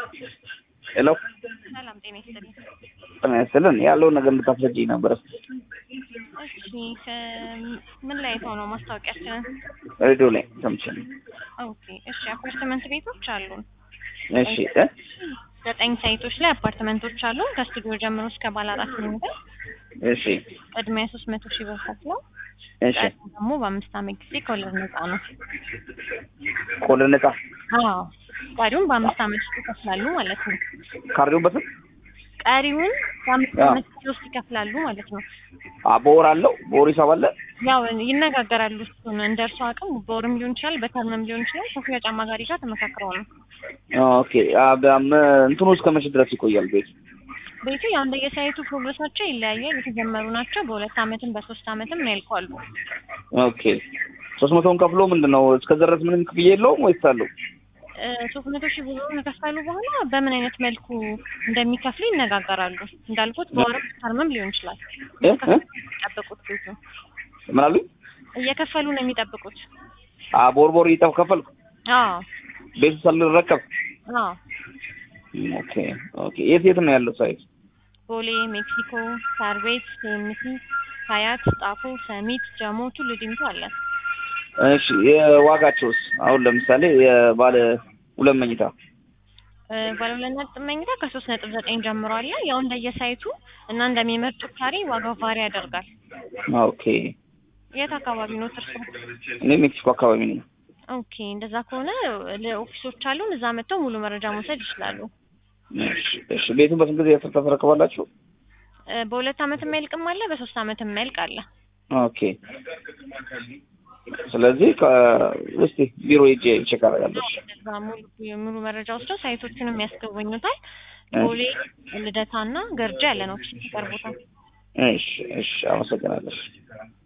ሄሎ ሰላም ጤና ይስጥልኝ። ጤና ይስጥልን። ያለውን ነገር እንድታስረጂኝ ነበር። እሺ ከ- ምን ላይ አይተው ነው ማስታወቂያችንን? ሬዲዮ ላይ ሰምቼ ነው። ኦኬ እሺ አፓርትመንት ቤቶች አሉን። እሺ እ ዘጠኝ ሳይቶች ላይ አፓርትመንቶች አሉን ከስቱዲዮ ጀምሮ እስከ ባለ አራት መኝታ እሺ ቅድሚያ ሶስት መቶ ሺህ ብር ከፍለው እሺ ቀሪው ደግሞ በአምስት ዓመት ጊዜ ከወለድ ነፃ ነው። ቆለ ነጻ አዎ ቀሪውን በአምስት ዓመት ውስጥ ይከፍላሉ ማለት ነው። ካርዲውን በስንት ቀሪውን በአምስት አዎ። ዓመት ጊዜ ውስጥ ይከፍላሉ ማለት ነው። አ በወር አለው በወር ሂሳብ አለ። ያው ይነጋገራሉ። እሱን እንደ እርሱ አቅም በወርም ሊሆን ይችላል፣ በተርምም ሊሆን ይችላል። ከሽያጭ አማካሪ ጋር ተመካክረው ነው። ኦኬ አ በም እንትኑ እስከ መቼ ድረስ ይቆያል ቤት? ቤቱ ያው እንደየሳይቱ ፕሮግረሳቸው ይለያያል። የተጀመሩ ናቸው። በሁለት ዓመትም በሶስት ዓመትም ያልቋሉ። ኦኬ ሶስት መቶውን ከፍሎ ምንድን ነው እስከዛ ድረስ ምንም ክፍያ የለውም ወይስ አለው? ሶስት መቶ ሺህ ብር ከከፈሉ በኋላ በምን አይነት መልኩ እንደሚከፍሉ ይነጋገራሉ። እንዳልኩት በወርም ተርምም ሊሆን ይችላል። እ እ የሚጠብቁት ቤቱ ምን አሉኝ? እየከፈሉ ነው የሚጠብቁት። አ በወር በወር እየጠፍ ከፈልኩ አዎ ቤቱ ሳልረከብ። አዎ ኦኬ ኦኬ የት የት ነው ያለው ሳይት? ቦሌ፣ ሜክሲኮ፣ ሳር ቤት፣ ሴምሲ፣ ሀያት፣ ጣፎ፣ ሰሚት፣ ጀሞ፣ ቱሉ ዲምቱ አለ። እሺ የዋጋቸውስ አሁን ለምሳሌ የባለ ሁለት መኝታ እ፣ ባለ ሁለት ነጥብ መኝታ ከሶስት ነጥብ ዘጠኝ ጀምሮ አለ። ያው እንደየሳይቱ እና እንደሚመርጡት ካሬ ዋጋው ቫሪ ያደርጋል። ኦኬ የት አካባቢ ነው እርሶ? እኔ ሜክሲኮ አካባቢ ነኝ። ኦኬ እንደዛ ከሆነ ለኦፊሶች አሉን እዛ መጥተው ሙሉ መረጃ መውሰድ ይችላሉ። እሺ እሺ ቤቱን በስንት ጊዜ ያስር ታስረክባላችሁ? እ፣ በሁለት ዓመት የሚያልቅም አለ፣ በሶስት ዓመት የሚያልቅ አለ። ኦኬ ስለዚህ ከ- እስቲ ቢሮ ሄጄ ቼክ አደርጋለሁ። እዛ ሙሉ ሙሉ መረጃ ወስደው ሳይቶችንም ያስገቡኙታል። ቦሌ፣ ልደታና ገርጃ ያለ ነው ኦፊስ ይቀርቡታል። እሺ እሺ አመሰግናለሁ።